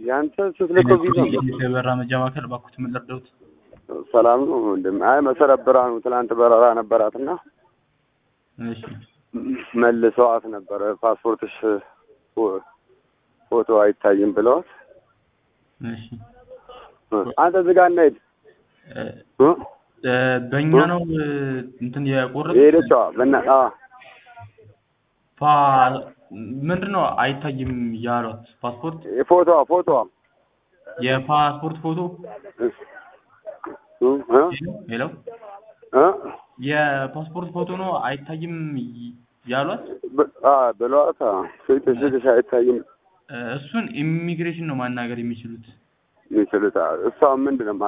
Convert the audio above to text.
ያንተ ስትልከው ቪዛ የበራ መጃማከል ባኩት ምን ልርዳዎት? ሰላም ነው ወንድም። አይ መሰረት ብርሃኑ ትናንት በረራ ነበራትና እሺ መልሰዋት ነበረ። ፓስፖርትሽ ፎ- ፎቶ አይታይም ብለዋት እሺ አንተ ዝጋ እናሄድ እ እ በእኛ ነው እ እንትን የቆረጡት የሄደችዋ በና ፓ ምንድን ነው አይታይም ያሏት ፓስፖርት ፎቶዋ ፎቶዋ የፓስፖርት ፎቶ እ እ ሄሎ እ የፓስፖርት ፎቶ ነው አይታይም ይ- ያሏት ብ- አ ብለዋት አ ፊትሽ ፊትሽ አይታይም እ እሱን ኢሚግሬሽን ነው ማናገር የሚችሉት የሚችሉት አ እሷ ምንድን ነው